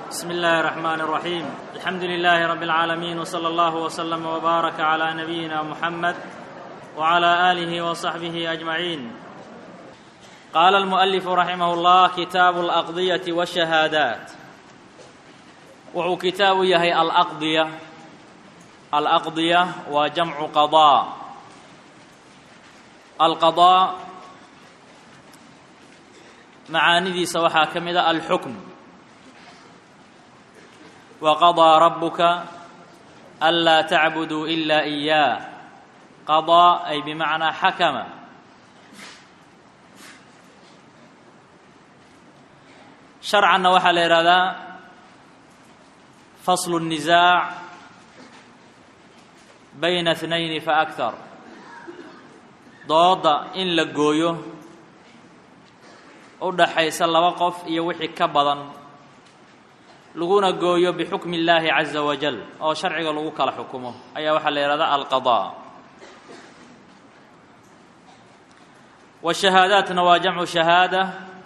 بسم الله الرحمن الرحيم الحمد لله رب العالمين وصلى الله وسلم وبارك على نبينا محمد وعلى اله وصحبه اجمعين قال المؤلف رحمه الله كتاب الاقضيه والشهادات wuxuu kitaabu yahay alaqdiya alaqdiya waa jamcu qadaa alqadaa macaanidiisa waxaa ka mid a alxukm waqadaa rabuka anlaa tacbuduu ila iyaah qadaa ay bimacnaa xakama sharcanna waxaa la yidhahdaa faslu الnisaac bayna اثnayni faaktar dooda in la gooyo u dhaxaysa laba qof iyo wixii ka badan laguna gooyo bixukmi اllaahi caza wajal oo sharciga lagu kala xukumo ayaa waxaa la yihahdaa alqaضاء wالshahaadaatna waa jamcu shahaadة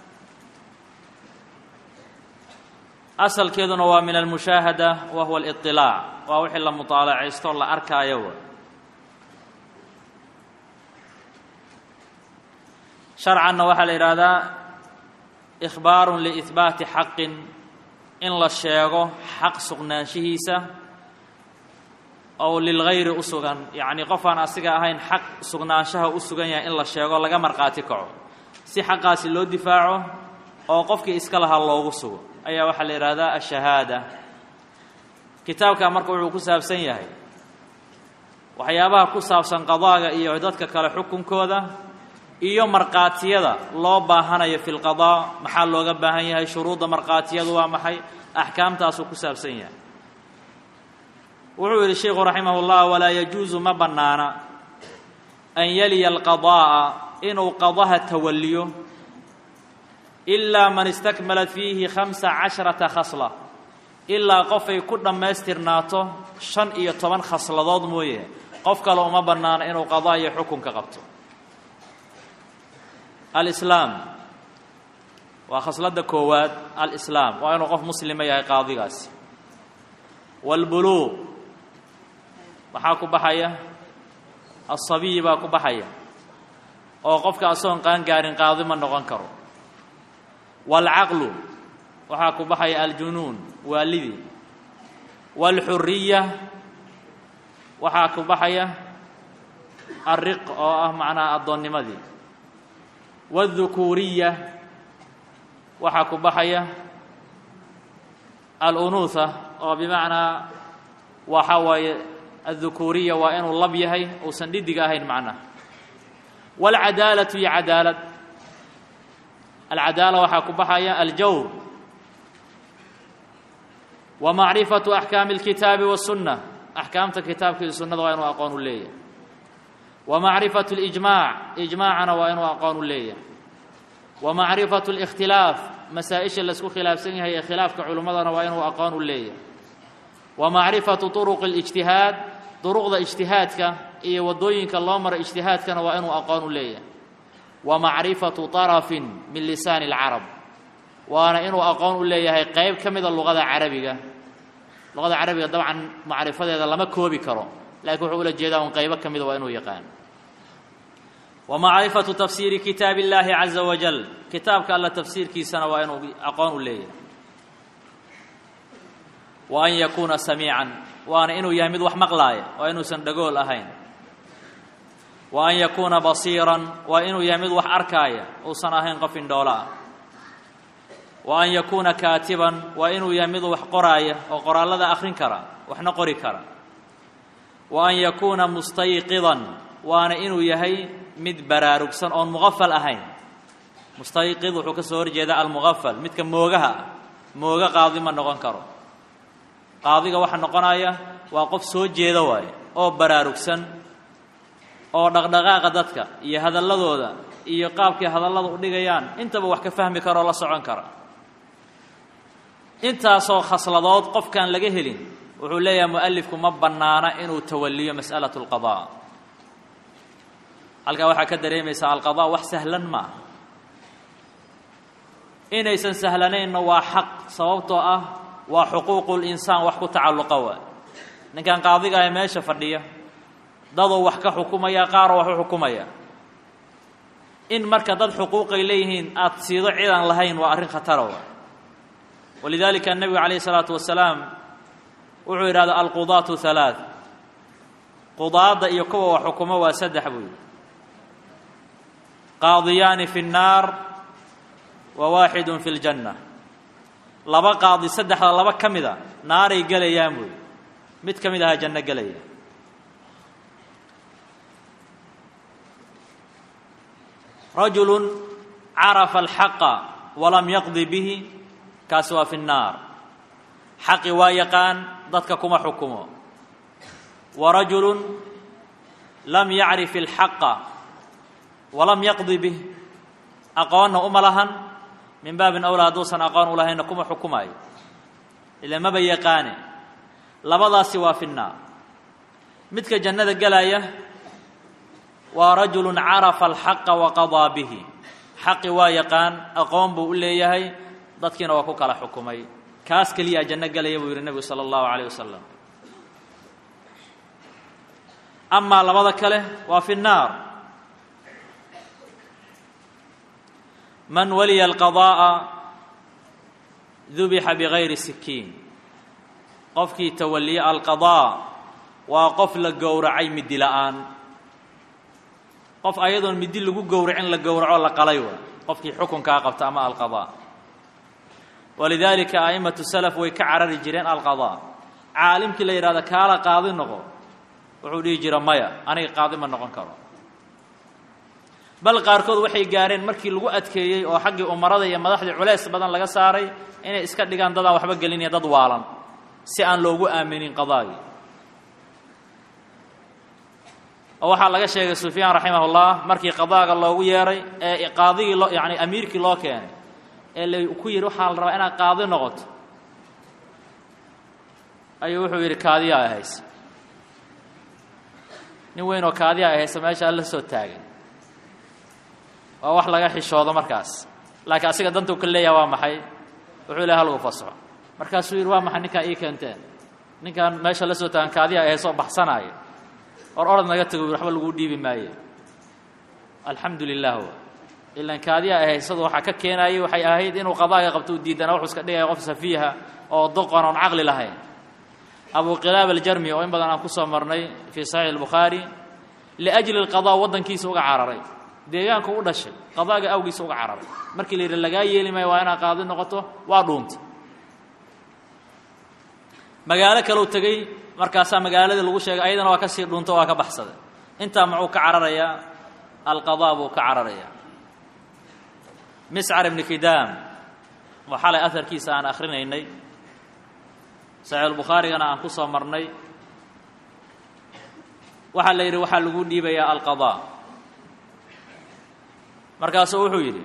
asalkeeduna waa min almushaahada wa huwa aliطilaac waa wixii la mutaalacaysto la arkaayo w sharcanna waxaa la yidhaahdaa ikhbaaru liihbaati xaqin in la sheego xaq sugnaanshihiisa oo lilgayri u sugan yacnii qofaan asiga ahayn xaq sugnaanshaha u sugan yahay in la sheego laga markhaati kaco si xaqaasi loo difaaco oo qofkii iska lahaa loogu sugo ayaa waxaa la yidhaahdaa ashahaada kitaabka marka wuxuu ku saabsan yahay waxyaabaha ku saabsan qadaaga iyo dadka kale xukunkooda iyo markhaatiyada loo baahanayo fi lqadaa maxaa looga baahan yahay shuruudda markhaatiyadu waa maxay axkaamtaasuu ku saabsan yahay wuxuu yidhi sheikhu raximah اllah walaa yajuusu ma bannaana an yaliya alqadaa'a inuu qadaha tawaliyo ilaa man istakmalat fiihi khamsa casharata khasla ilaa qofay ku dhammaystirnaato shan iyo toban khasladood mooye qof kale uma bannaano inuu qadaa iyo xukunka qabto alislaam waa khasladda koowaad alislaam waa inuu qof muslima yahay qaadigaasi waalbuluuq waxaa ku baxaya asabiyi baa ku baxaya oo qofka asoon qaangaarin qaadi ma noqon karo waalcaqlu waxaa ku baxaya aljunuun waalidii waalxuriya waxaa ku baxaya alriq oo ah macnaha addoonnimadii waaldhukuuriya waxaa ku baxaya alunuutha oo bimacnaa waxa waaye aldhukuuriya waa inuu lab yahay uusan dhidig ahayn macnaha waalcadaalatu iyo cadaalad alcadaala waxaa ku baxaya aljawr wa macrifatu axkaami اlkitaabi waالsunna axkaamta kitaabka iyo sunnada waa inuu aqoon u leeyahay wa macrifatu اlijmaac ijmaacana waa inuu aqoon u leeyahay wa macrifatu اlikhtilaaf masaa-isha laisku khilaafsan yahay ee khilaafka culimmadana waa inuu aqoon u leeyahay wa macrifatu turuqi اlijtihaad duruqda ijtihaadka iyo waddooyinka loo maro ijtihaadkana waa inuu aqoon u leeyahay wa macrifatu طarafin min lisaani اlcarab waana inuu aqoon u leeyahay qeyb ka mida luqada carabiga luqada carabiga dabcan macrifadeeda lama koobi karo lakiin wuxuu ula jeedaa un qeybo ka mida waa inuu yaqaan wa macrifatu tafsiiri kitaabi اllaahi caza wajal kitaabka alla tafsiirkiisana waa inuu aqoon u leeyahay wa an yakuuna samiican waana inuu yahay mid wax maqlaaya waa inuusan dhagool ahayn wa an yakuuna basiiran waa inuu yahay mid wax arkaaya uusan ahayn qof indhoolo ah wa an yakuuna kaatiban waa inuu yahay mid wax qoraaya oo qoraallada akhrin kara waxna qori kara wa an yakuuna mustayqidan waana inuu yahay mid baraarugsan oon muqafal ahayn mustayqid wuxuu ka soo horjeedaa almuqafal midka moogaha ah mooga qaadi ma noqon karo qaadiga waxa noqonaya waa qof soo jeeda waaye oo baraarugsan oo dhaqdhaqaaqa dadka iyo hadalladooda iyo qaabkay hadallada u dhigayaan intaba wax ka fahmi kara oo la socon kara intaasoo khasladood qofkaan laga helin wuxuu leeyahay mu'alifku ma bannaana inuu tawaliyo mas'alatu alqadaa halkaa waxaa ka dareemaysaa alqadaa wax sahlan maaha inaysan sahlanaynna waa xaq sababtoo ah waa xuquuqu linsaan wax ku tacalluqa waa ninkan qaadiga ahe meesha fadhiya dadoo wax ka xukumaya qaaroo wax u xukumaya in marka dad xuquuqay leeyihiin aada siido cidaan lahayn waa arrin khatara wa walidaalika nebigu calayhi isalaatu wasalaam wuxuu yidhahda alqudaatu halaath qudaadda iyo kuwa wax xukumo waa saddex buu yidhi qaadiyaani fi nnaar wa waaxidun fi ljanna laba qaadi saddexda laba ka mida naaray gelayaan buu yidhi mid ka mid ahaa janno gelaya rajulu carafa alxaqa walam yaqdi bihi kaasi waa fi nnaar xaqi waa yaqaan dadka kuma xukumo wa rajulu lam yacrif alxaqa walam yaqdi bih aqoonna uma lahan min baabin awlaa hadduusan aqoon u lahaynna kuma xukumaayo ila maba yaqaane labadaasi waa fi nnaar midka jannada gelaya waa rajulu carafa alxaqa waqadaa bihi xaqi waa yaqaan aqoon buu u leeyahay dadkiina waa ku kala xukumay kaas keliyaa janno gelaya buu yidhi nebigu sala allahu calayh wasalam amaa labada kale waa fi nnaar man waliya alqadaa'a dubixa bigayri sikiin qofkii tawaliya alqadaa waa qof la gowracay midi la'aan qof ayadoon midi lagu gowracin la gowraco la qalay wa qofkii xukunkaa qabta ama alqadaa walidaalika a'immatu salaf way ka carari jireen alqadaa caalimkii la yidhahda kaala qaadi noqo wuxuu dhihi jira maya aniga qaadi ma noqon karo bal qaarkood waxay gaareen markii lagu adkeeyey oo xaggii umarada iyo madaxdii culeys badan laga saaray inay iska dhigaan dadaan waxba gelinaya dad waalan si aan loogu aaminin qadaagii oo waxaa laga sheegay sufyaan raximah ullah markii qadaaga loogu yeeray ee qaadigii loo yacni amiirkii loo keenay ee la ku yidhi waxaa la rabaa inaad qaadi noqoto ayuu wuxuu yidhi kaadiyaa ahaysa nin weyn oo kaadiyaa ahaysa meesha alla soo taagay waa wax laga xishoodo markaas laakiin asiga dantuu ka leeyaha waa maxay wuxuu ilahay halgu fasaxo markaasuu yidhi waa maxay ninkaan ii keenteen ninkaan meesha la soo taagan kaadiyaa ahaysa oo baxsanaaya or orad naga tago waxba laguu dhiibi maaye alxamdu lilah w ilan kaadiyaa ahaysadu waxaa ka keenayay waxay ahayd inuu qadaaga qabto u diidana wuxuu iska dhigaya qof safiiha oo doqon oon caqli lahayn abu qilaab aljarmi oo in badan aan kusoo marnay fii saxiix albukhaari liajli alqadaa waddankiisa uga cararay deegaanku u dhashay qadaaga awgiisa uga cararay markii la yidhi lagaa yeeli maayo waa inaad qaadi noqoto waa dhuuntay magaalo kaleu tegey markaasaa magaaladii lagu sheegay ayadana waa ka sii dhunto waa ka baxsaday intaa muxuu ka cararayaa alqadaa buu ka cararayaa miscar ibni kidaam oo xalay aharkiisa aan akhrinaynay saxiixulbukhaarigana aan ku soo marnay waxaa la yidhi waxaa lagu dhiibayaa alqadaa markaasuu wuxuu yidhi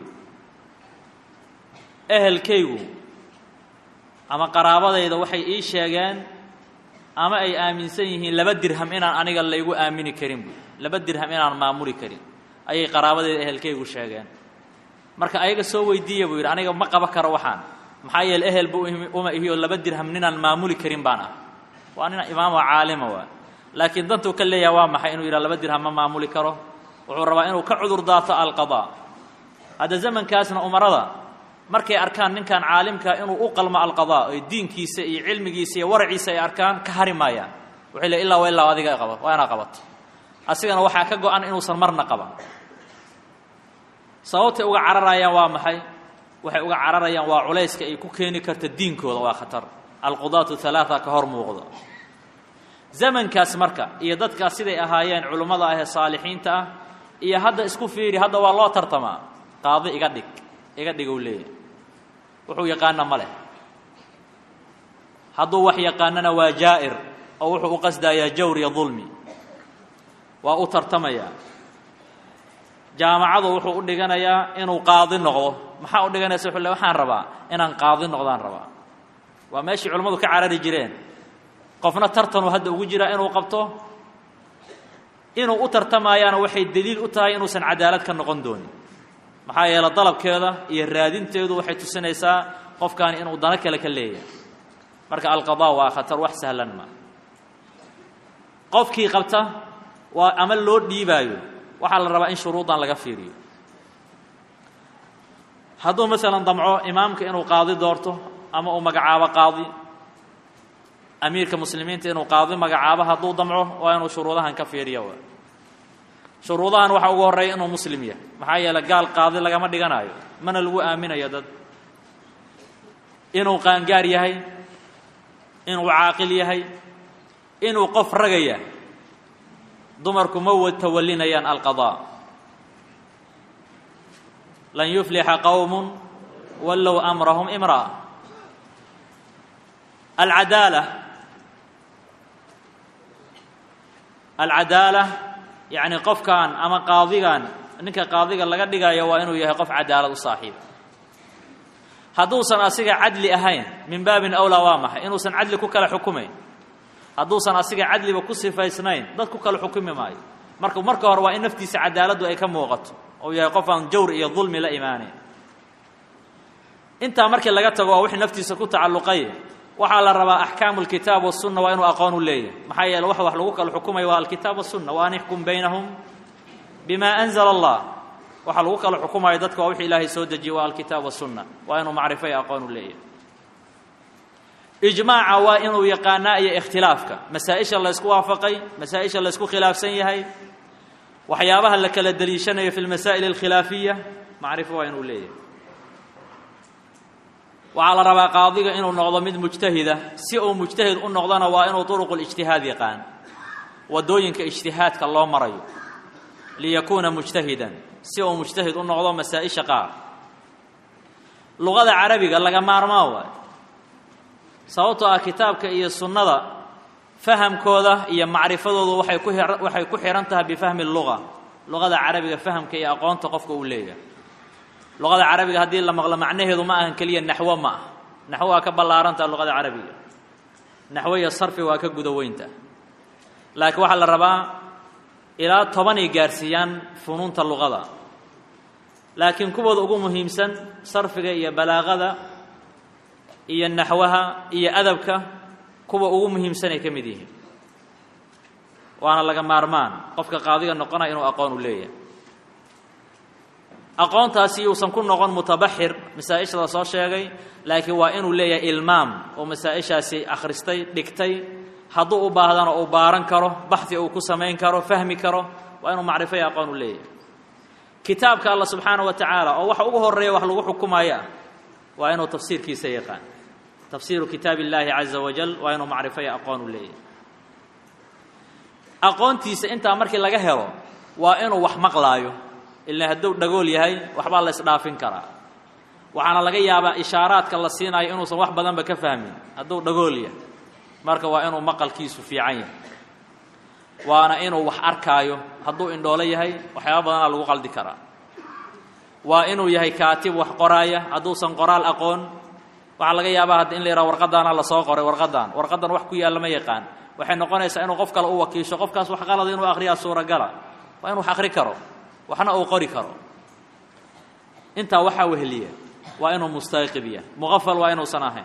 ehelkaygu ama qaraabadayda waxay ii sheegeen ama ay aaminsan yihiin laba dirham inaan aniga laygu aamini karin buy laba dirham inaan maamuli karin ayay qaraabadayda ehelkaygu sheegeen marka ayaga soo weydiiya buu yidhi aniga ma qaba karo waxaan maxaa yeele ehel bu uma ihi oo laba dirham ninaan maamuli karin baan ah waa nin imaamo caalima waa laakiin dantuu ka leeyaha waa maxay inuu yidhaha laba dirham ma maamuli karo wuxuu rabaa inuu ka cudur daato alqadaa hadda zamankaasna umarada markay arkaan ninkan caalimka inuu u qalmo alqadaa oy diinkiisa iyo cilmigiisa iyo waraciisa ay arkaan ka hari maayaan waxay le illaa wa illaa adiga qaba waa inaa qabato asigana waxaa ka go-an inuusan marna qaban sababtay uga cararayaan waa maxay waxay uga cararayaan waa culayska ay ku keeni karta diinkooda waa khatar alqudaatu halaata ka hor muuqda zamankaas marka iyo dadkaas siday ahaayeen culummada ah ee saalixiinta ah iyo hadda isku fiiri hadda waa loo tartamaa qaadi iga dhig iga dhig uu leeyahay wuxuu yaqaana ma leh hadduu wax yaqaanana waa jaa'ir oo wuxuu u qasdayaa jawr iyo dulmi waa u tartamayaa jaamacadu wuxuu u dhiganayaa inuu qaadi noqdo maxaa u dhiganaysa wuxuu le waxaan rabaa inaan qaadi noqdaan rabaa waa meeshii culimmadu ka carari jireen qofna tartanuu hadda ugu jiraa inuu qabto inuu u tartamayaana waxay deliil u tahay inuusan cadaalad ka noqon doonin maxaa yeele dalabkeeda iyo raadinteedu waxay tusinaysaa qofkaani inuu dano kale ka leeyahay marka alqadaa waa khatar wax sahlan ma qofkii qabta waa ama loo dhiibaayo waxaa la rabaa in shuruudan laga fiiriyo hadduu masalan damco imaamka inuu qaadi doorto ama uu magacaabo qaadi amiirka muslimiinta inuu qaadi magacaabo hadduu damco waa inuu shuruudahan ka fiiriyo w shuruudahan waxaa ugu horreeya inuu muslim yahay maxaa yeeley gaal qaadi lagama dhiganayo mana lagu aaminayo dad inuu qaangaar yahay inuu caaqil yahay inuu qof ragaya dumarku ma tawalinayaan alqadaa lan yuflixa qowm wallow amrahum imra'a alcadaala alcadaala yacni qofkan ama qaadigan ninka qaadiga laga dhigayo waa inuu yahay qof cadaalad u saaxiiba hadduusan asiga cadli ahayn min baabin awlaa waa maxay inuusan cadli ku kala xukumayn hadduusan asiga cadliba ku sifaysnayn dad ku kala xukumi maayo marka marka hore waa in naftiisa cadaaladdu ay ka muuqato ou yahay qof aan jawr iyo dulmi la imaanayn intaa markii laga tago waa wixii naftiisa ku tacalluqay waxaa la rabaa axkaamu alkitaab wasunna waa inuu aqoon u leeyahay maxaa yeele wax wax lagu kala xukumayo waa alkitaab wasunna wa an ixkum baynahum bima anzala allah waxaa lagu kala xukumayo dadka waa wixii ilaahay soo dejiyey waa alkitaab wasunna waa inuu macrifo iyo aqoon u leeyahay ijmaaca waa inuu yaqaanaa iyo ikhtilaafka masaa-isha laysku waafaqay masaa-isha laysku khilaafsan yahay waxyaabaha la kala deliishanayo fi lmasaa'il alkhilaafiya macrifo waa inuu leeyahay waxaa la rabaa qaadiga inuu noqdo mid mujtahida si uu mujtahid u noqdona waa inuu turuqu lijtihaad yaqaan waddooyinka ijtihaadka loo marayo liyakuuna mujtahidan si uu mujtahid u noqdo masaa-isha qaar luqada carabiga laga maarmaa waayo sababtoo ah kitaabka iyo sunnada fahamkooda iyo macrifadoodu waxay ku waxay ku xihan tahay bifahmi luga luqada carabiga fahamka iyo aqoonta qofka uu leeyahay luqada carabiga haddii la maqlo macnaheedu ma ahan keliya naxwo ma ah naxwo waa ka ballaarantaha luqada carabiga naxwo iyo sarfi waa ka guda weynta laakiin waxaa la rabaa ilaa tobanay gaarsiiyaan funuunta luqada laakiin kuwooda ugu muhiimsan sarfiga iyo balaaqada iyo naxwaha iyo adabka kuwa ugu muhiimsanay ka mid yihiin waana laga maarmaan qofka qaadiga noqonaya inuu aqoon u leeyahay aqoontaasi uusan ku noqon mutabaxir masaa-isha la soo sheegay laakiin waa inuu leeyahay ilmaam oo masaa-ishaasi akhristay dhigtay hadduu u baahdana uu baaran karo baxdi uu ku samayn karo fahmi karo waa inuu macrifo iyo aqoon u leeyahay kitaabka alla subxaana wa tacaala oo waxa ugu horreeya wax lagu xukumaya ah waa inuu tafsiirkiisa yaqaan tafsiiru kitaab illaahi caza wajal waa inuu macrifo iyo aqoon u leeyahay aqoontiisa intaa markii laga helo waa inuu wax maqlaayo ila hadduu dhagool yahay waxbaa la isdhaafin karaa waxaana laga yaabaa ishaaraadka la siinayo inuusan wax badanba ka fahmin hadduu dhagool yahay marka waa inuu maqalkiisu fiican yahay waana inuu wax arkaayo hadduu indhoolo yahay waxyaaba badanaa lagu qaldi karaa waa inuu yahay kaatib wax qoraaya hadduusan qoraal aqoon waxaa laga yaabaa hadda in la yidhaha warqadaana lasoo qoray warqadan warqadan wax ku yaalla ma yaqaan waxay noqonaysaa inuu qof kale u wakiisho qofkaas wax qalada inuu akhriyaa suuragala waa inuu wax akhri karo waxna uu qori karo intaa waxaa weheliya waa inuu mustayqid yahay muqafal waa inuusan ahayn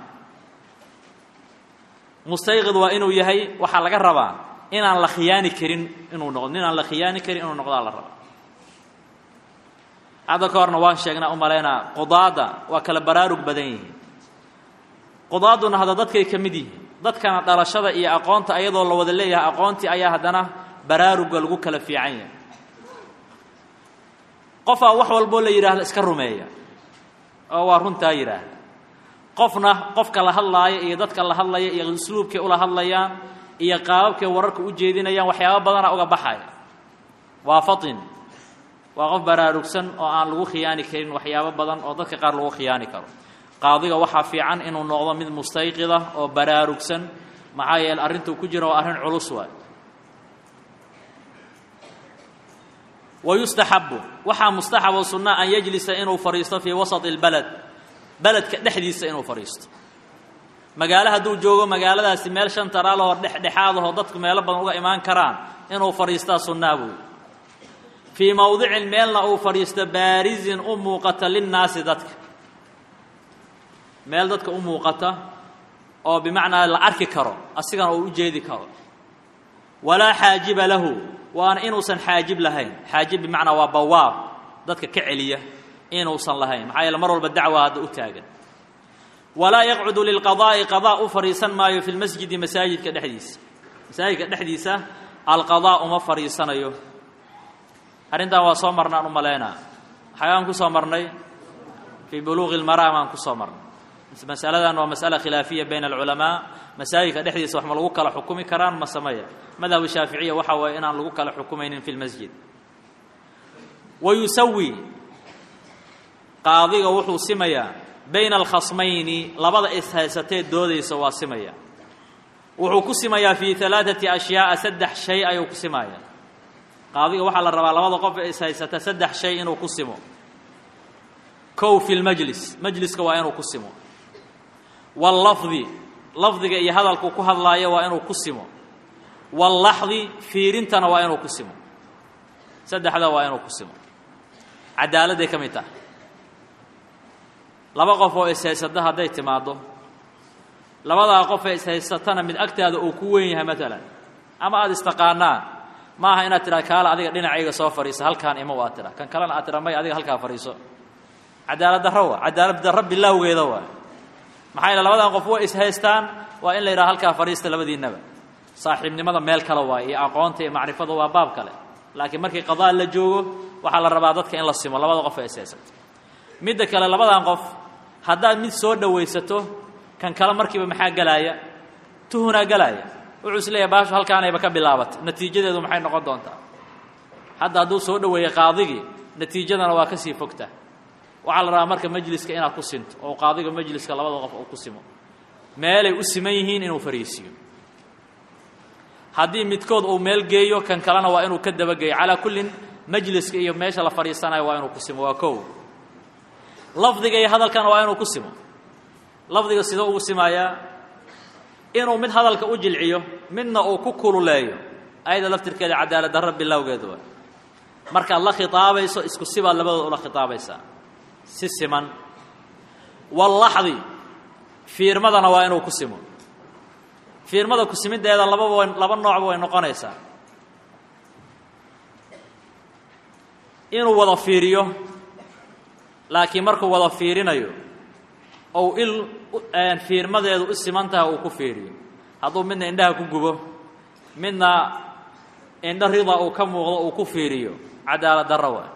mustayqid waa inuu yahay waxaa laga rabaa inaan la khiyaani karin inuu noqdo ninaan la khiyaani karin inuu noqdaa la rabaa hadda ka horna waan sheegnaa u malaynaa qudaadda waa kala baraarug badan yihiin qudaaduna hadda dadkay ka mid yihiin dadkana dhalashada iyo aqoonta ayadoo la wada leeyahay aqoontii ayaa haddana baraaruga lagu kala fiican yahay qofaa wax walboo la yidhaahdo iska rumeeya oo waa runtaa yidhaahda qofna qofka la hadlaaya iyo dadka la hadlaya iyo usluubkay ula hadlayaan iyo qaababkay wararka u jeedinayaan waxyaaba badana uga baxaya waa fatin waa qof baraarugsan oo aan lagu khiyaani karin waxyaabo badan oo dadka qaar lagu khiyaani karo qaadiga waxaa fiican inuu noqdo mid mustayqida oo baraarugsan maxaa yeele arrintuu ku jira waa arrin culus waay wayustaxabu waxaa mustaxab oo sunna an yajlisa inuu fadhiisto fii wasati اlbaled beledka dhexdiisa inuu fadhiisto magaalo hadduu joogo magaaladaasi meel shan taraalahoo dhexdhexaadahoo dadku meelo badan uga imaan karaan inuu fadhiistaa sunnaa buuyi fii mowdicin meelna uu fadhiisto baarizin u muuqata linnaasi dadka meel dadka u muuqata oo bimacnaa la arki karo asigana uu u jeedi karo walaa xaajiba lahu waana inuusan xaajib lahayn xaajib bimacnaa waa bawaab dadka ka celiya inuusan lahayn maxaa yeele mar walba dacwa hadda u taagan walaa yaqcudu lilqadaa'i qadaa u fadhiisan maayo fi lmasjidi masaajidka dhexdiisa masaajidka dhexdiisa alqadaa uma fadhiisanayo arrintan waa soo marnaan u malaynaa xagaan ku soo marnay fii buluuqi lmaraam aan ku soo marnay masaladan waa masala khilaafiya bayna alculamaa masaajidka dhexdiisa wax ma lagu kala xukumi karaan ma sameya madhabu shaaficiya waxa waaye inaan lagu kala xukumaynin fi lmasjid wa yusawi qaadiga wuxuu simayaa bayna alkhasmayni labada ishaysatee doodaysa waa simaya wuxuu ku simayaa fii alaaثati ashyaaءa saddex shay ayuu ku simaya qaadiga waxaa la rabaa labada qof ee ishaysata saddex shay inuu ku simo kow fi lmajlis majliska waa inuu ku simo wallafdi lafdiga iyo hadalku ku hadlaayo waa inuu ku simo wallaxdi fiirintana waa inuu ku simo saddexda waa inuu ku simo cadaaladday ka mid tahay laba qof oo ishaysata hadday timaaddo labadaa qof ee ishaysatana mid agtaada uu ku weyn yahay maalan ama aada istaqaanaan ma aha inaad tidhaha kaala adiga dhinacayga soo fadhiisa halkaan ima aad tidha kan kalena aad tidha may adiga halkaa fadhiiso cadaalad darro waa cadaalad darro bilaawgeeda waa maxaa yeele labadan qof way ishaystaan waa in la yidhaha halkaa fadhiista labadiinnaba saaxiibnimada meel kale waay iyo aqoonta iyo macrifada waa baab kale laakiin markii qadaa la joogo waxaa la rabaa dadka in la simo labada qof ee ishaysato midda kale labadan qof haddaad mid soo dhowaysato kan kale markiiba maxaa gelaaya tuhunaa gelaaya wuxuu is leeyahay baashu halkaanayba ka bilaabatay natiijadeedu maxay noqon doontaa hadda hadduu soo dhoweeyey qaadigii natiijadana waa ka sii fogta waxaa la rabaa marka majliska inaad ku sinto oo qaadiga majliska labada qof uu ku simo meelay u siman yihiin inuu fariisiiyo haddii midkood uu meel geeyo kan kalena waa inuu ka dabageeyo calaa kullin majliska iyo meesha la fadhiisanayo waa inuu ku simo waa kow lafdiga iyo hadalkana waa inuu ku simo lafdiga sidoo ugu simaayaa inuu mid hadalka u jilciyo midna uu ku kululeeyo ayada laftirkeeda cadaalad darro bilowgeeda waa markaad la khitaabayso isku sibaad labadood ula khitaabaysaa si siman wallaxdi fiirmadana waa inuu ku simo fiirmada ku simiddeeda lababa way laba noocba way noqonaysaa inuu wada fiiriyo laakiin markuu wada fiirinayo ou il fiirmadeedu u siman tahay uu ku fiiriyo hadduu midna indhaha ku gubo midna indho rida uu ka muuqdo uu ku fiiriyo cadaalad darro waa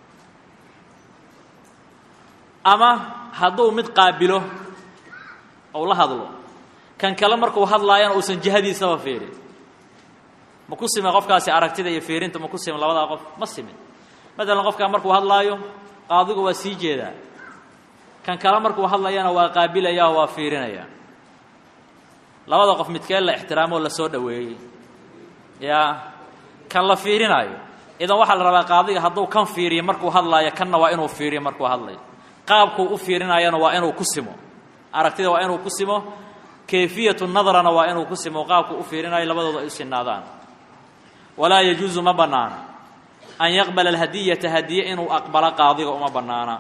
ama hadduu mid qaabilo ou la hadlo kan kale markuu hadlaayana uusan jihadiisaba fiirin ma ku sime qofkaasi aragtida iyo fiirinta ma ku sime labadaa qof ma simin matalan qofkaa markuu hadlaayo qaadigu waa sii jeedaa kan kale markuu hadlayana waa qaabilaya oo waa fiirinaya labada qof midkee la ixtiraamoo la soo dhoweeyey yaa kan la fiirinaayo idan waxaa la rabaa qaadiga hadduu kan fiiriyo markuu hadlaayo kanna waa inuu fiiriyo markuu hadlayo qaabkuu u fiirinayana waa inuu ku simo aragtida waa inuu ku simo kayfiyatu nadrana waa inuu ku simo qaabkuu u fiirinayo labadooda ay u sinaadaan walaa yajuusu ma bannaana an yaqbala alhadiyata hadiye inuu aqbalo qaadiga uma bannaana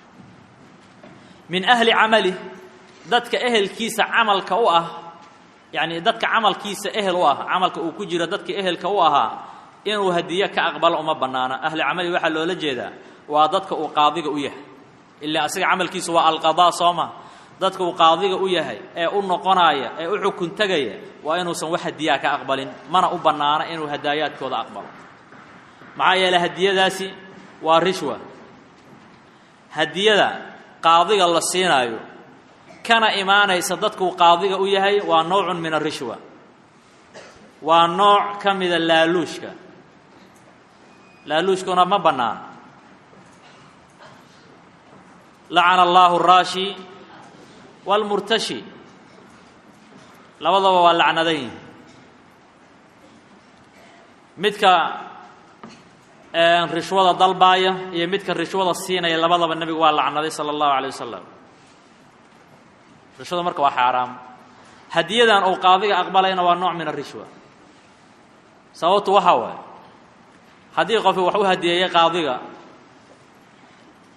min ahli camalih dadka ehelkiisa camalka u ah yacni dadka camalkiisa ehel u ah camalka uu ku jiro dadka ehelka u ahaa inuu hadiye ka aqbalo uma bannaana ahli camali waxaa loola jeedaa waa dadka uu qaadiga u yahay ilaa asiga camalkiisu waa alqadaa sooma dadka uu qaadiga u yahay ee u noqonaya ee u xukun tegaya waa inuusan wax hadiyaa ka aqbalin mana u bannaana inuu hadaayaadkooda aqbalo maxaa yeeley hadiyadaasi waa rishwa hadiyada qaadiga la siinaayo kana imaanaysa dadkuu qaadiga u yahay waa noocun min arishwa waa nooc ka mida laaluushka laaluushkuna ma bannaan lacana allaahu araashi waalmurtashi labadaba waa lacnadan yihin midka rishwada dalbaaya iyo midka rishwada siinaya labadaba nebigu waa lacnaday sala allahu alay wasalam rishwada marka waa xaaraam hadiyadan uu qaadiga aqbalayna waa nooc min arishwa sababtu waxaa waaye haddii qofi wax u hadiyeeyey qaadiga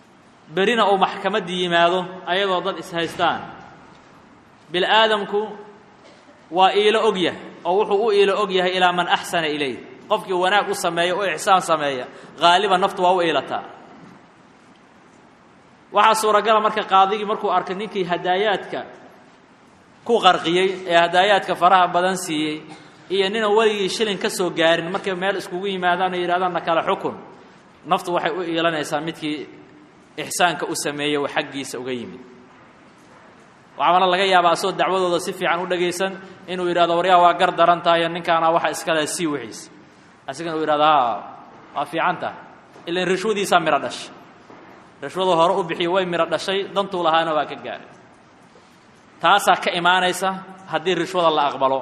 berina uu maxkamaddii yimaado ayadoo dad ishaystaan bil aadamku waa iilo og yahay oo wuxuu u iilo og yahay ilaa man axsana ilayh qofkii wanaag u sameeya u ixsaan sameeya haaliban naftu waa u iilataa waxaa suuragala marka qaadigii markuu arkay ninkii hadaayaadka ku qarqiyey ee hadaayaadka faraha badan siiyey iyo nina weligii shilin ka soo gaarin markay meel iskugu yimaadaan oo yidhahdaan na kale xukun naftu waxay u iilanaysaa midkii ixsaanka u sameeyey oo xaggiisa uga yimid waxaana laga yaabaa asoo dacwadooda si fiican u dhagaysan inuu yidhahdo waryaa waa gar daran tahayo ninkaana waxa iskale sii wixiis asigana uu yidhahdo ha waa fiican tahay ilan rishwadiisaa midho dhashay rishwadu hore u bixiyo way midho dhashay dantuu lahaana waa ka gaaray taasaa ka imaanaysa haddii rishwada la aqbalo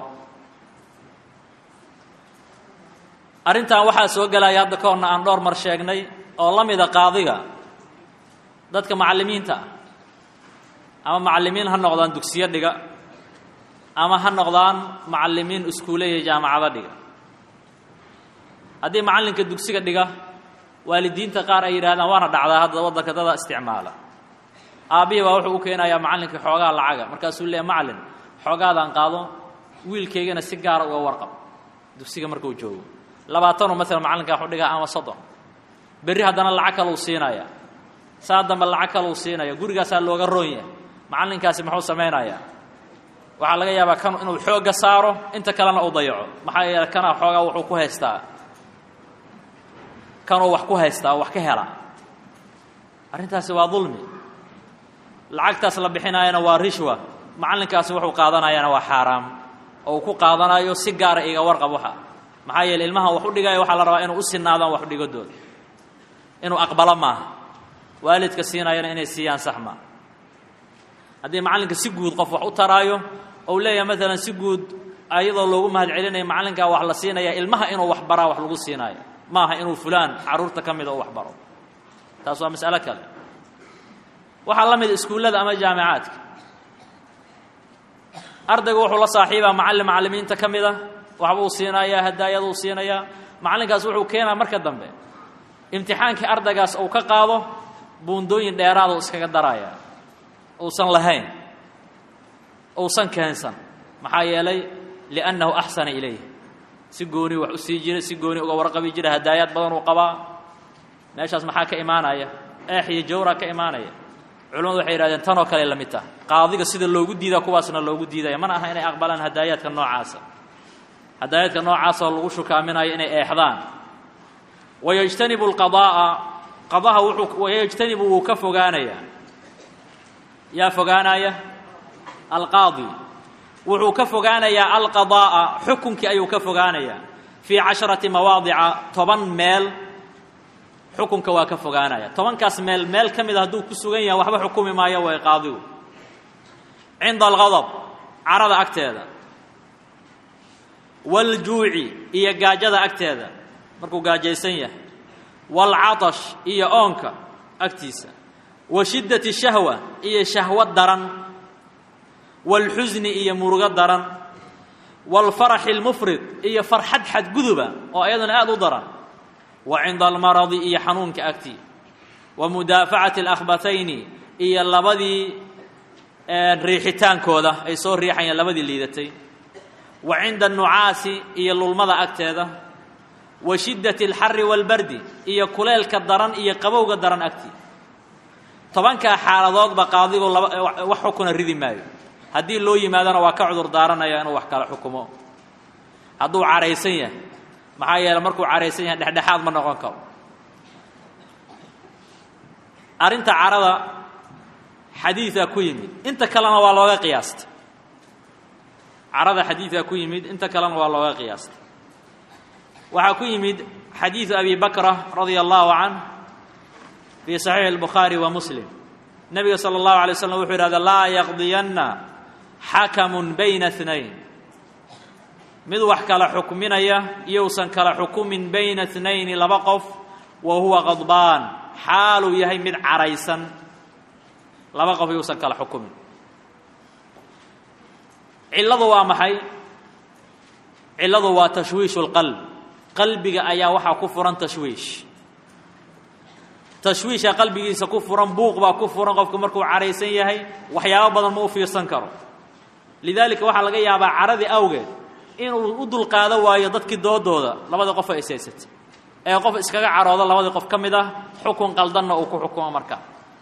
arrintan waxaa soo gelaya hadda ka horna aan dhowr mar sheegnay oo la mida qaadiga dadka macallimiinta ah ama macallimiin ha noqdaan dugsiyo dhiga ama ha noqdaan macallimiin iskuule iyo jaamacado dhiga haddii macallinka dugsiga dhiga waalidiinta qaar ay yidhahdaan waana dhacdaa hadda waddanka dada isticmaala aabbihii baa wuxuu u keenayaa macallinka xoogaa lacaga markaasuu leeya macallin xoogaadaan qaado wiilkaygana si gaara uga warqab dugsiga markuu joogo labaatanoo maalan macallinka waxu dhigaa ama soddon berri haddana lacag kaleu siinaya saa dambe lacag kaleu siinaya gurigaasaa looga roon yahay macallinkaasi muxuu samaynayaa waxaa laga yaabaa kan inuu xoogga saaro inta kalena uu dayaco maxaa yeele kanaa xoogaa wuxuu ku haystaa kanuu wax ku haystaa oo wax ka helaa arrintaasi waa dulmi lacagtaas la bixinaayana waa rishwa macallinkaasi wuxuu qaadanayana waa xaaraam oo uu ku qaadanayo si gaara iga warqab waxa maxaa yeele ilmahan wax u dhigaya waxaa la rabaa inuu u sinaadaan wax udhigadooda inuu aqbalo maaha waalidka siinayana inay siiyaan sax maa haddii macallinka si guud qof wax u taraayo ou leeyahay maalan si guud ayadoo loogu mahad celinayo macallinkaa wax la siinaya ilmaha inuu wax baraa wax lagu siinaayo maaha inuu fulaan carruurta ka mida u wax baro taas waa mas'alo kale waxaa la mid iskuullada ama jaamicaadka ardaygu wuxuu la saaxiibaa macallin macallimiinta ka mid a waxbuu siinayaa hadaayaduu siinayaa macallinkaas wuxuu keenaa marka dambe imtixaankii ardaygaas uu ka qaado buundooyin dheeraaduu iskaga daraya uusan lahayn uusan keensan maxaa yeelay liannahu axsana ilayh si gooni wax u sii jira si gooni uga warqabi jira hadaayaad badan uu qabaa meeshaas maxaa ka imaanaya eex iyo jawraa ka imaanaya culamadu waxay yidhahdeen tanoo kale la mid taha qaadiga sida loogu diidaa kuwaasna loogu diidaya mana aha inay aqbalaan hadaayaadka noocaasa hadaayaadka noocaasoo lagu shukaaminayo inay eexdaan wayajtanibu alqadaa'a qadaha wuxuu wayajtanibu wuu ka fogaanayaa yaa fogaanaya alqaadi wuxuu ka fogaanayaa alqadaa'a xukunkii ayuu ka fogaanayaa fii casharati mawaadica toban meel xukunka waa ka fogaanaya tobankaas meel meel ka mida hadduu ku sugan yahay waxba xukumi maayo way qaadigu cinda algadab carada agteeda waaljuuci iyo gaajada agteeda markuu gaajaysan yahay waalcatash iyo oonka agtiisa wa shiddati shahwa iyo shahwo daran waalxusni iyo murugo daran waalfaraxi almufrid iyo farxad xadguduba oo ayaduna aada u daran wa cinda almaradi iyo xanuunka agtii wa mudaafacati alakhbatayni iyo labadii riixitaankooda ay soo riixayaan labadii liidatay wa cinda annucaasi iyo lulmada agteeda wa shiddati alxari waalbardi iyo kuleelka daran iyo qabowga daran agtii tobankaa xaaladoodba qaadigu laba wax xukuna ridi maayo haddii loo yimaadona waa ka cudur daaranaya inuu wax kala xukumo hadduu caraysan yahay maxaa yeele markuu caraysan yahay dhexdhexaad ma noqon karo arrinta carada xadiidaa ku yimid inta kalena waa looga qiyaastay carada xadiidaa ku yimid inta kalena waa looga qiyaastay waxaa ku yimid xadiidu abi bakra radia allahu canh fii saxiixi albukhaari wa muslim nebiga sala allahu alay slam wuxuu yidhahda laa yaqdiyanna xakamun bayna اثnayn mid wax kala xukminaya iyousan kala xukumin bayna اثnayni laba qof wa huwa qadbaan xaaluu yahay mid caraysan laba qof iyousan kala xukumin cilladu waa maxay cilladu waa tashwiishu اlqalb qalbiga ayaa waxaa ku furan tashwiish tashwiisha qalbigiisa ku furan buuq baa ku furan qofku markuu caraysan yahay waxyaabo badan ma u fiirsan karo lidaalika waxaa laga yaabaa caradii awgeed inuu u dulqaado waayo dadkii doodooda labadii qof ay isaysatay ee qof iskaga caroodo labadii qof ka mid ah xukun qaldanna uu ku xukumo markaa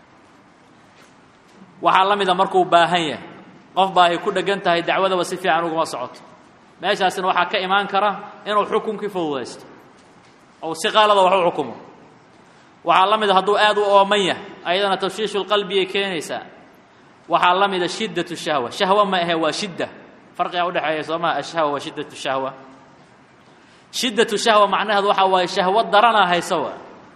waxaa la mida markuu baahan yahay qof baa ay ku dheggan tahay dacwadaba si fiican uguma socoto meeshaasina waxaa ka imaan kara inuu xukunkii fududaysto ou si qaalada wax u xukumo waxaa la mida hadduu aad u ooman yahay ayadana tashwiishulqalbiyay keenaysaa waxaa la mida shiddatu shahwa shahwa ma ahe waa shidda farqigaa udhexeeya soo maha ashahwa waa shiddatu shahwa shiddatu shahwa macnaheedu waxaa waaye shahwo daranaa haysa waa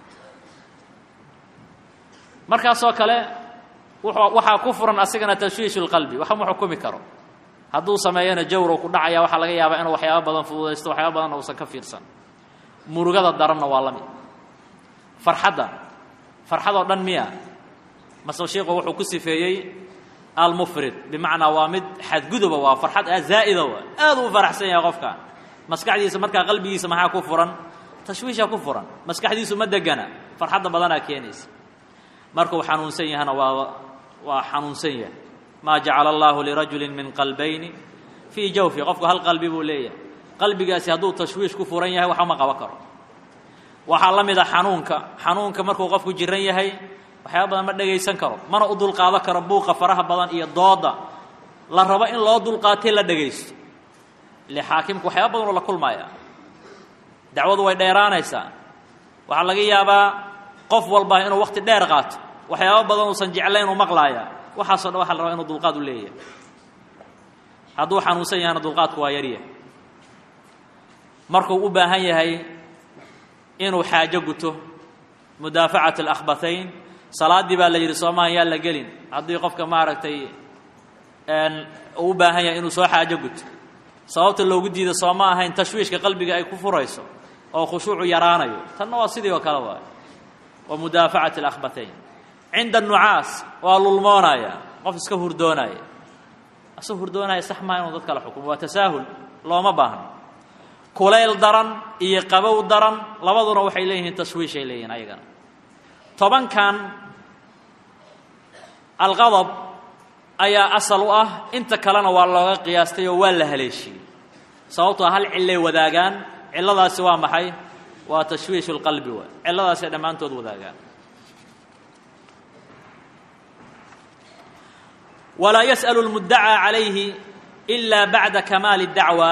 markaasoo kale waxaa ku furan asigana tashwiishu lqalbi waxma xukumi karo hadduu sameeyana jawrow ku dhacaya waxaa laga yaabaa inuu waxyaaba badan fududaysto waxyaaba badanna uusan ka fiirsan murugada daranna waa la mid farxadda farxadoo dhan miya mase sheikhu wuxuu ku sifeeyey almufrid bimacnaa waa mid xadguduba waa farxad aad zaa'ida waa aad uu faraxsan yahay qofka maskaxdiisa markaa qalbigiisa maxaa ku furan tashwiisha ku furan maskaxdiisu ma degana farxadda badanaa keenaysa markuu xanuunsan yahana waa waa xanuunsan yahay maa jacala allahu lirajuli min qalbayni fii jawfi qofku hal qalbi buu leeyahay qalbigaasi hadduu tashwiish ku furan yahay waxba ma qaban karo waxaa la mid a xanuunka xanuunka markuu qofku jiran yahay waxyaaba badan ma dhegaysan karo mana u dulqaado karo buuqa faraha badan iyo dooda la rabo in loo dulqaatay la dhegaysto ile xaakimku waxyaaba badanoo la kulmaya dacwadu way dheeraanaysaa waxaa laga yaabaa qof walba inuu wakti dheer qaato waxyaaba badan uusan jeclayn uu maqlaaya waxaasoo dhan waxa la rabaa inuu dulqaad u leeyahay hadduu xanuunsan yahana dulqaadku waa yaryahay markuu u baahan yahay inuu xaajo guto mudaafacat alakhbathayn salaaddii baa la yidhi soomahan yaa la gelin haddii qofka maaragtay uu u baahan yahay inuu soo xaajo guto sababta loogu diida soo ma ahayn tashwiishka qalbiga ay ku furayso oo khushuucu yaraanayo tanna waa sidii oo kale waay wa mudaafacat alakhbathayn cinda nucaas waa lulmoonaya qof iska hurdoonaya asagoo hurdoonaya sax maa inuu dad kala xukumo waa tasaahul looma baahno kulayl daran iyo qabow daran labaduna waxay leeyihiin tashwiishay leeyihin ayagana tobankan alqadab ayaa asal u ah inta kalena waa looga qiyaastay oo waa la haleeshiyey sababtoo hal cillay wadaagaan cilladaasi waa maxay waa tashwiishu lqalbi waay cilladaasay dhammaantood wadaagaan walaa yas'alu lmuddacaa calayhi ilaa bacda kamaali dacwa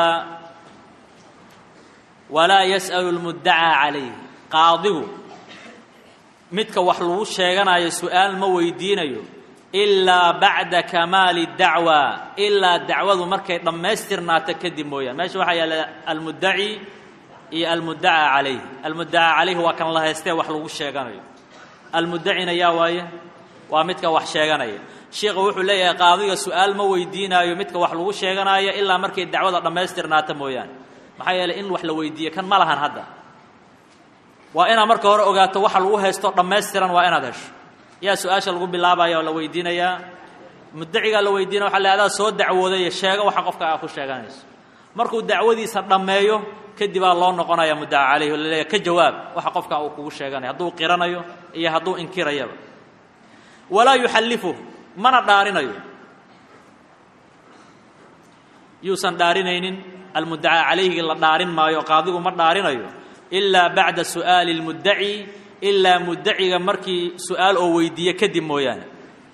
walaa yas'alu lmuddacaa calayhi qaadigu midka wax lagu sheeganayo su-aal ma weydiinayo ilaa bacda kamaali dacwa ilaa dacwadu markay dhammaystirnaato kadib mooyaan meesha waxaa yaalla almuddaci iyo almuddacaa calayh almuddacaa calayhi waa kan la haystee wax lagu sheeganayo almuddacina yaa waaye waa midka wax sheeganaya sheikhu wuxuu leeyahay qaadiga su-aal ma weydiinaayo midka wax lagu sheeganaayo ilaa markay dacwada dhammaystirnaato mooyaane maxaa yeeley in wax la weydiiye kan ma lahan hadda waa inaad marka hore ogaato waxa lagu haysto dhammaystiran waa inaad hesho yaa su-aasha lagu bilaabaya oo la weydiinayaa muddacigaa la weydiinaya waxa la adaa soo dacwooday sheega waxa qofka aa ku sheeganayso markuu dacwadiisa dhammeeyo kadibaa loo noqonaya muddaca calayhi o laleeyahy ka jawaab waxa qofka uu kugu sheeganayo hadduu qiranayo iyo hadduu inkirayaba walaa yuxallifuh mana dhaarinayo yuusan dhaarinaynin almuddacaa calayhi la dhaarin maayo qaadigu ma dhaarinayo ilaa bacda su'aali اlmuddaci ilaa muddaciga markii su-aal oo weydiiye kadib mooyaane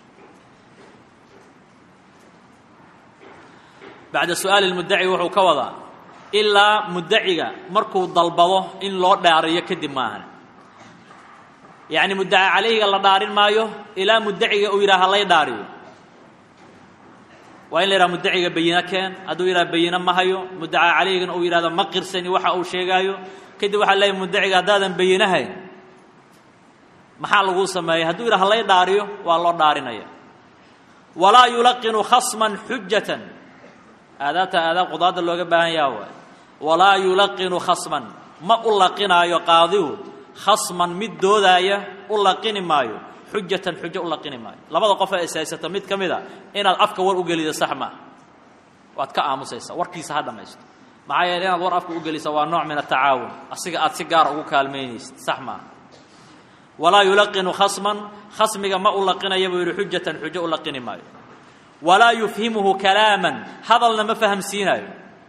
bacda su'aali اlmuddaci wuxuu ka wadaa ilaa muddaciga markuu dalbado in loo dhaariyo kadib maahan yacni muddacaa calayhiga la dhaarin maayo ilaa muddaciga uu yidhaha halay dhaariyo waa in la yidhaha muddaciga bayino keen hadduu yidhaha bayino ma hayo muddacaa calayhigana uu yidhahdo ma qirsani waxa uu sheegaayo kadib waxaa leeyahy muddaciga haddaadan bayinahayn maxaa laguu sameeyey hadduu yidhaha halay dhaariyo waa loo dhaarinaya walaa yulaqinu khasman xujatan aadaabta aadaab qudaadda looga baahan yaha waay walaa yulaqinu khasman ma u laqinaayo qaadigu khasman mid doodaaya u laqini maayo xujatan xujo u laqini maayo labada qof ee ishaysata mid ka mid a inaad afka war u gelido sax maaha waad ka aamusaysaa warkiisa ha dhammaysto maxaa yeele inaad war afka u gelisa waa nooc min atacaawun asiga aad si gaara ugu kaalmaynaysid sax maaha walaa yulaqinu khasman khasmiga ma u laqinaya buu yidhi xujatan xujo u laqini maayo walaa yufhimuhu kalaaman hadalna ma fahamsiinayo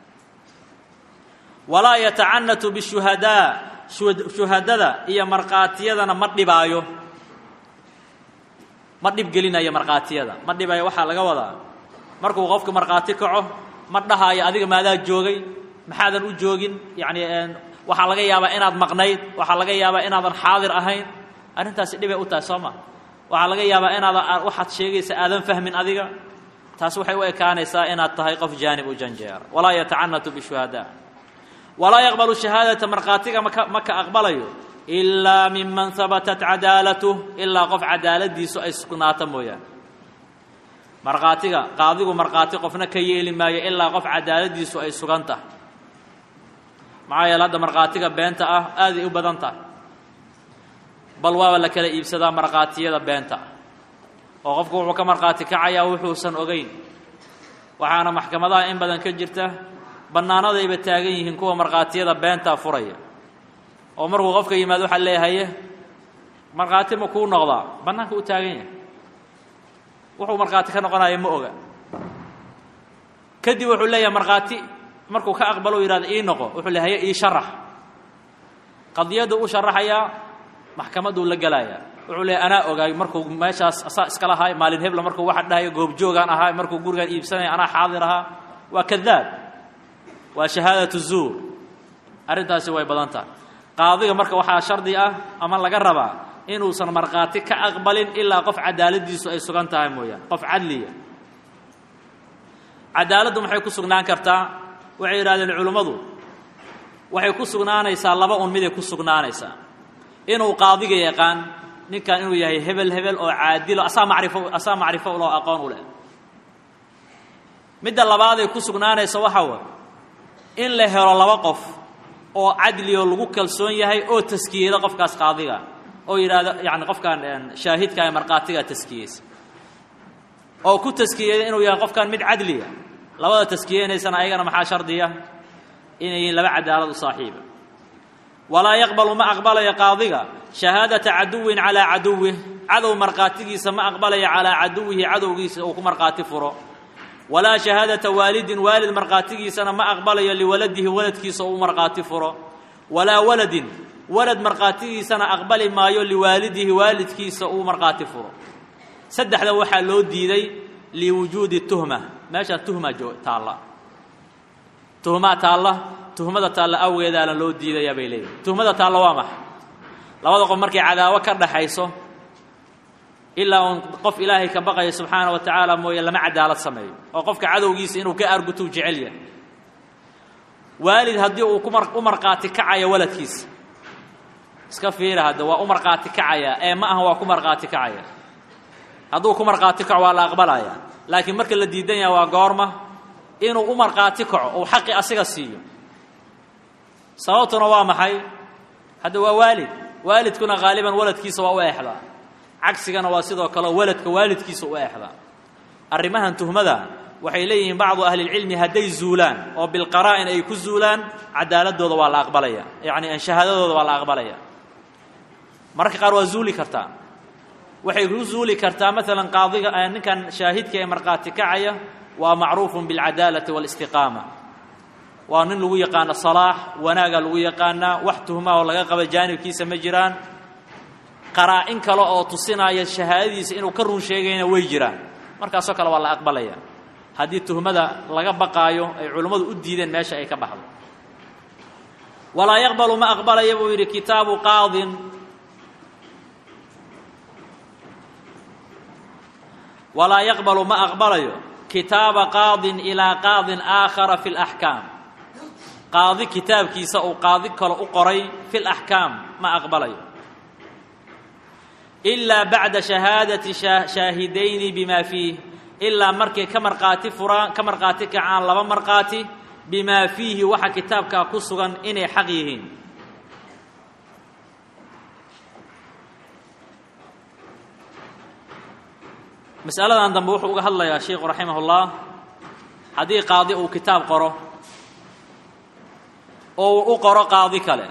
walaa yatacanatu bishuhadaa shuhadada iyo markhaatiyadana ma dhibaayo ma dhibgelinayo markhaatiyada ma dhibayo waxaa laga wadaa markuu qofka markhaati kaco ma dhahaayo adiga maadaa joogay maxaadan u joogin yacni waxaa laga yaabaa inaad maqnayd waxaa laga yaabaa inaadan xaadir ahayn arrintaasi dhibay u tahay soo ma waxaa laga yaabaa inaadan waxaad sheegaysa aadan fahmin adiga taas waxay u ekaanaysaa inaad tahay qof jaanib u janjeera walaa yatacanatu bishuhadaa walaa yaqbalu shahaadata markhaatiga maka ma ka aqbalayo ilaa miman habatat cadaalatuh ilaa qof cadaaladiisu ay sugnaata mooyaane markhaatiga qaadigu markhaati qofna ka yeeli maayo ilaa qof cadaaladiisu ay sugan tahay maxaa yeele hadda markhaatiga beenta ah aaday u badan tahay bal waaba la kala iibsadaa markhaatiyada beenta ah oo qofku wuxuu ka markhaati kacayaa wuxuusan ogeyn waxaana maxkamadaha in badan ka jirta bannaanadayba taagan yihiin kuwa markhaatiyada beentaa furaya oo markuu qofka yimaado waxaa leeyahaye markhaati ma kuu noqdaa bannaanka u taagan yahay wuxuu markhaati ka noqonaya ma oga kadib wuxuu leeyahay markhaati markuu ka aqbalo u yidhahdo ii noqo wuxuu leeyahaye ii sharax qadiyaddu u sharaxayaa maxkamadduu la gelayaa wuxuu leeyahy anaa ogaay markuu meeshaas asaa iska lahaay maalin hebla markuu waxa dhahayo goobjoogaan ahaa markuu gurigaan iibsanaya anaa xaadir ahaa waa kadaab waa shahaadatu zuur arrintaasi way badan tahay qaadiga marka waxaa shardi ah ama laga rabaa inuusan markhaati ka aqbalin ilaa qof cadaaladiisu ay sugan tahay mooyaane qof cadliya cadaaladdu maxay ku sugnaan kartaa waxay yidhahdeen culimmadu waxay ku sugnaanaysaa laba un miday ku sugnaanaysaa inuu qaadiga yaqaan ninkan inuu yahay hebel hebel oo caadilo asaa macrifo asaa macrifo loo aqoon u leh midda labaaday ku sugnaanaysa waxaa way in la helo laba qof oo cadlioo lagu kalsoon yahay oo taskiyeyda qofkaas qaadiga oo yidhaahdo yani qofkan shaahidka ee markhaatiga taskiyeysa oo ku taskiyeyda inuu yahay qofkan mid cadliya labada taskiyeynaysana ayagana maxaa shardiya inay yihiin laba cadaalad u saaxiiba walaa yaqbalu ma aqbalayo qaadiga shahaadata caduwin calaa caduwih cadow markhaatigiisa ma aqbalayo calaa caduwihi cadowgiisa uu ku markhaati furo walaa shahaadata waalidin waalid markhaatigiisana ma aqbalayo liwaladihi waladkiisa uu markhaati furo walaa waladin walad markhaatigiisana aqbali maayo liwaalidihi waalidkiisa uu markhaati furo saddexda waxaa loo diiday liwujuudi tuhma meeshaa tuhma taalla tuhmaa taalla tuhmada taalla awgeedaana loo diidayaa bay leeyihin tuhmada taalla waa maxay labada qof markay cadaawo ka dhaxayso ilaa uun qof ilaahay ka baqaya subxaana wa tacaala mooye lama cadaalad sameeyo oo qofka cadowgiisa inuu ka argutuu jecel yahay waalid haddii uu kumar u markhaati kacayo waladkiisa iska fiira hadda waa u markhaati kacaya ee ma aha waa ku markhaati kacaya hadduu ku markhaati kaco waa la aqbalaya laakiin marka la diidan yaha waa goorma inuu u markhaati kaco uu xaqi asiga siiyo sababtuna waa maxay hadda waa waalid waalidkuna haaliban waladkiisa waa u eexdaa cagsigana waa sidoo kale waladka waalidkiisa u eexdaa arrimahan tuhmada waxay leeyihiin bacdu ahlilcilmi hadday zuulaan oo bilqaraa'in ay ku zuulaan cadaaladooda waa la aqbalaya yacni shahaadadooda waa la aqbalaya mararka qaar waa zuuli kartaa waxay ku zuuli kartaa maalan qaadiga ninkan shaahidka ee markhaati kacaya waa macruufun bilcadaalati waalistiqaama waa nin lagu yaqaano salaax wanaaga lagu yaqaanaa wax tuhmaa oo laga qaba jaanibkiisa ma jiraan qaraa-in kale oo tusinaya shahaadadiisa inuu ka run sheegayna way jiraan markaasoo kale waa la aqbalaya haddii tuhmada laga baqaayo ay culimmadu u diideen meesha ay ka baxdo walaa yaqbalu ma aqbalaya buu yidhi kitaabu qaadin walaa yaqbalu ma aqbalayo kitaaba qaadin ilaa qaadin aakhara fi laxkaam qaadi kitaabkiisa uu qaadi kale u qoray fi laxkaam ma aqbalayo ilaa bacda shahaadati shaahidayni bima fiih ilaa markay ka markhaati furaan ka markhaati kacaan laba markhaati bimaa fiihi waxa kitaabkaa ku sugan inay xaq yihiin masaladan dambe wuxuu uga hadlayaa sheikhu raximah ullah haddii qaadi uu kitaab qoro oo uu u qoro qaadi kale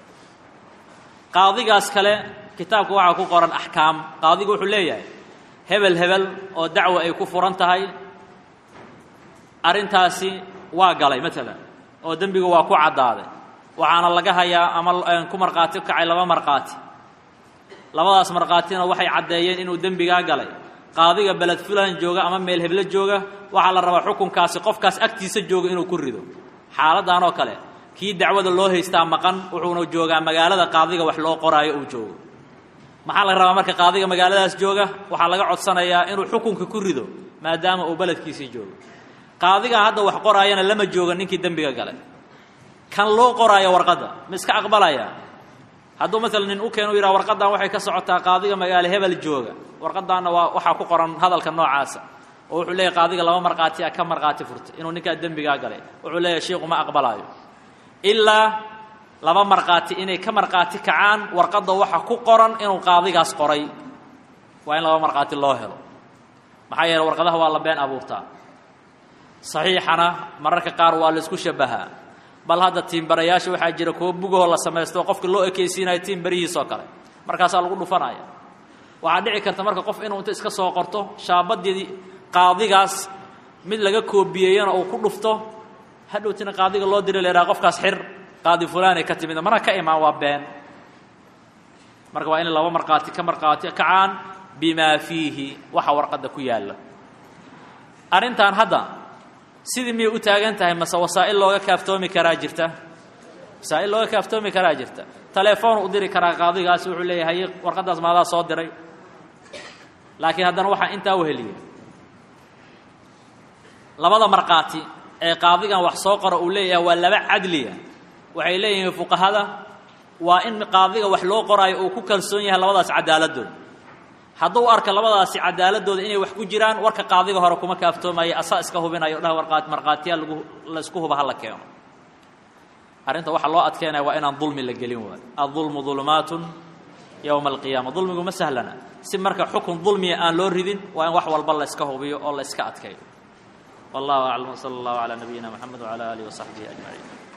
qaadigaas kale kitaabka waxaa ku qoran axkaam qaadigu wuxuu leeyahay hebel hebel oo dacwo ay ku furan tahay arrintaasi waa galay maalan oo dembiga waa ku caddaaday waxaana laga hayaa ama ku markhaati kacay laba markhaati labadaas markhaatina waxay caddeeyeen inuu dembigaa galay qaadiga beled fulan jooga ama meel heblo jooga waxaa la rabaa xukunkaasi qofkaas agtiisa jooga inuu ku rido xaaladdan oo kale kii dacwada loo haystaa maqan wuxuuna joogaa magaalada qaadiga wax loo qoraayo uu joogo maxaa la rabaa marka qaadiga magaaladaas jooga waxaa laga codsanayaa inuu xukunka ku rido maadaama uu beledkiisii joogo qaadiga hadda wax qoraayana lama jooga ninkii dembiga galay kan loo qoraayo warqadda ma iska aqbalaya hadduu maalan nin u keenu yidhaha warqaddan waxay ka socotaa qaadiga magaalo hebel jooga warqaddaanna waa waxaa ku qoran hadalka noocaasa oo wuxuu leeyahy qaadiga laba markhaati a ka markhaati furtay inuu ninkaa dembigaa galay wuxuu leeyahy shiiku ma aqbalaayo ilaa laba markhaati inay ka markhaati kacaan warqadda waxa ku qoran inuu qaadigaas qoray waa in laba markhaati loo helo maxaa yeele warqadaha waa la been abuurtaa saxiixana mararka qaar waa la isku shabahaa bal hadda tiimbarayaasha waxaa jira kuwo bugahoo la samaysto qofka loo ekaysiinayo tiimbarihiisoo kale markaasaa lagu dhufanaya waxaa dhici karta marka qof inuu inta iska soo qorto shaabadii qaadigaas mid laga koobiyeeyana uu ku dhufto hadhowtina qaadiga loo diri lahaa qofkaas xir qaadi fulaanay ka timid mana ka imaan waa been marka waa in laba markhaati ka markhaati kacaan bimaa fiihi waxa warqadda ku yaalla arrintan hadda sidii miyay u taagan tahay mase wasaa'il looga kaaftoomi karaa jirta wasaa'il looga kaaftoomi karaa jirta telefoon u diri karaa qaadigaasi wuxuu leeyahay warqaddaas maadaa soo diray laakiin haddana waxaa intaa uheliyay labada markhaati ee qaadigan wax soo qora uu leeyahay waa laba cadliya waxay leeyihiin fuqahada waa in qaadiga wax loo qoraayo uu ku kalsoon yahay labadaas cadaaladooda hadduu arka labadaasi cadaaladooda inay wax ku jiraan warka qaadiga hore kuma kaaftoomayo asaa iska hubinayo dhaha warqaat markhaatiyaa lagu laysku huba ha la keeno arrinta waxaa loo adkeynaya waa inaan dulmi la gelin waayo aلظulmu ظulumaatun yowma alqiyaama dulmigu ma sahlana si marka xukun dulmiya aan loo ridin waa in wax walba la yska hubiyo oo la yska adkeeyo wallahu aclam wsala اllahu calى nabiyina mxamed wعalى alih وaصaxbihi aجmaciin